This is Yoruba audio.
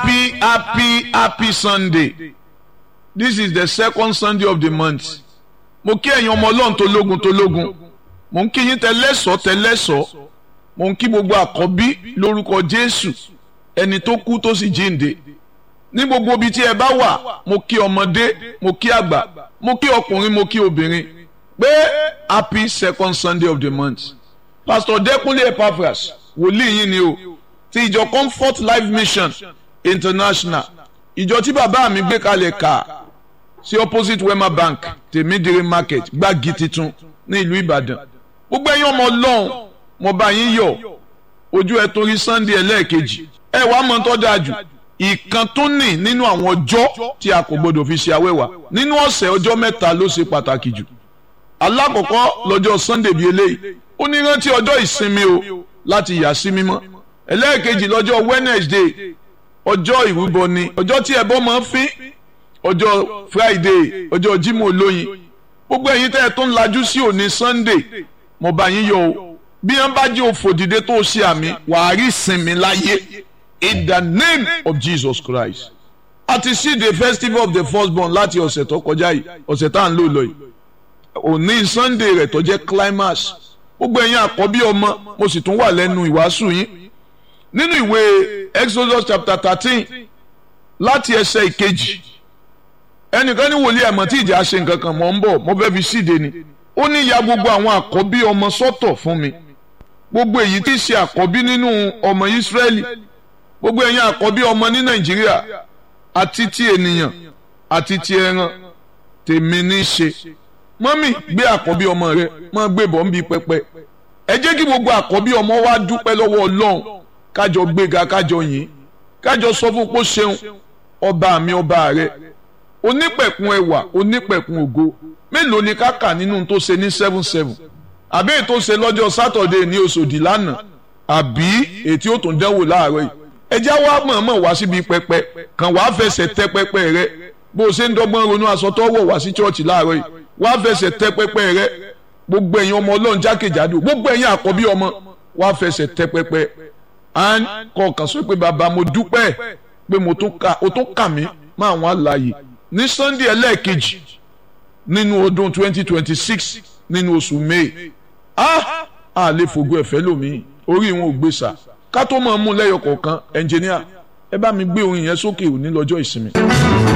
happy happy happy sunday this is the second sunday of the month mo kí ẹ̀yin ọmọ ọlọ́run tó lógun tó lógun mo ń kí yín tẹlẹ́sọ̀ tẹlẹ́sọ̀ mo ń kí gbogbo àkọ́bí lórúkọ jésù ẹni tó kú tó sì jíǹde ní gbogbo ibi tí ẹ bá wà mo kí ọmọdé mo kí àgbà mo kí ọkùnrin mo kí obìnrin pé happy second sunday of the month pastor dekunle epaphras wòlíì yín ni o ti ìjọ comfort life mission international ìjọ tí bàbá mi gbé kalẹ̀ kà sí opposite wema bank tèmídìrí market gbági titun ní ìlú ìbàdàn gbogbo ẹ̀yin ọmọ ọlọ́run mo bá yín yọ̀ ojú ẹ torí sunday ẹlẹ́ẹ̀kejì ẹ wàá mọ̀ tó dáa jù ìkan tó nì nínú àwọn ọjọ́ tí a kò gbọdọ̀ fi ṣe awẹ́wà nínú ọ̀sẹ̀ ọjọ́ mẹ́ta ló ṣe pàtàkì jù alákọ̀ọ́kọ́ lọ́jọ́ sunday bíi eléyìí ó ní rántí ọjọ́ ìsinmi o láti yà sí mímọ́ ẹlẹ́ẹ̀kejì lọ́jọ́ wednesday ọjọ́ ìrúbọ ni ọjọ́ tí ẹbọ máa ń fín ọjọ́ friday ọjọ́ jímọ̀ olóyin gbogbo ẹ̀yin tẹ́ ẹ tó ń lajú sí òní sunday mo bá yín yọ̀ o bí wọ́n bá jẹ́ òfòdìdé tó ṣe àmì wàá rí ìsinmi láyé in the name of jesus christ a ti sí the festival of the firstborn láti ọ̀sẹ̀ tó kọjá yìí ọ̀sẹ̀ tá à ń lò lọ yìí òní sunday rẹ̀ tó jẹ́ climax gbogbo ẹ̀yin àkọ́bí ọmọ mo sì tún wà lẹ́nu ìwàásù yín nínú ìwé exodus chapter thirteen láti ẹsẹ̀ ìkejì ẹnìkan ní wòlíì ẹ̀mọ́ tí ìjà ṣe nǹkan kan mọ̀ ń bọ̀ mo fẹ́ fi síde ni ó ní ya gbogbo àwọn àkọ́bí ọmọ sọ́tọ̀ fún mi gbogbo èyí tí í ṣe àkọ́bí nínú ọmọ ìsírẹ́lì gbogbo ẹ̀yin àkọ́bí ọmọ ní nàìjíríà àti ti ènìyàn àti ti ẹran tèmi ní í ṣe mọ́mì gbé àkọ́bí ọmọ rẹ mọ́ gbé bọ̀ ń bi pẹpẹ ẹ jẹ́ kí gbogbo àkọ́bí ọmọ wa dúpẹ́ lọ́wọ́ ọlọ́run kájọ gbéga kájọ yìn kájọ sọ fún pé ṣeun ọba mi ọba rẹ onípẹ̀kun ẹwà onípẹ̀kun ògo mélòó ni ká kà nínú tó ṣe ní seven seven àbí èyí tó ṣe lọ́jọ́ sátọ̀dé ní oṣòdì lánàá àbí èyí tí ó tún dẹ́wò láàárọ̀ yìí ẹjẹ́ wa mọ̀ọ́mọ̀ wá síbi pẹpẹ kàn wá fẹsẹ̀ tẹ pẹpẹ rẹ bó o ṣe ń dọ́gbọ́n ronú aṣọ tó wọ̀ wá sí chọ́ọ̀chì láàárọ̀ yìí wá fẹsẹ̀ tẹ pẹpẹ rẹ gbogbo ẹ̀yin ọmọ ọlọ́run jákèjádò gbogbo ẹ̀yin àkọ́bí ọmọ wá fẹsẹ̀ tẹ pẹpẹ à ń kọkàn sọ pé bàbá mo dúpẹ́ pé mo tún kà mí máa wọn àlàyé ní sunday ẹlẹ́ẹ̀kejì nínú ọdún twenty twenty six nínú oṣù may ah a lè fògo ẹ̀fẹ́ lómi orí wọn ò gbé sà ká tó máa mú lẹ́yọ kọ̀ọ̀kan ẹnjìníà ẹ bá mi gbé orin yẹn sókè òní lọ́jọ́ ìsinmi.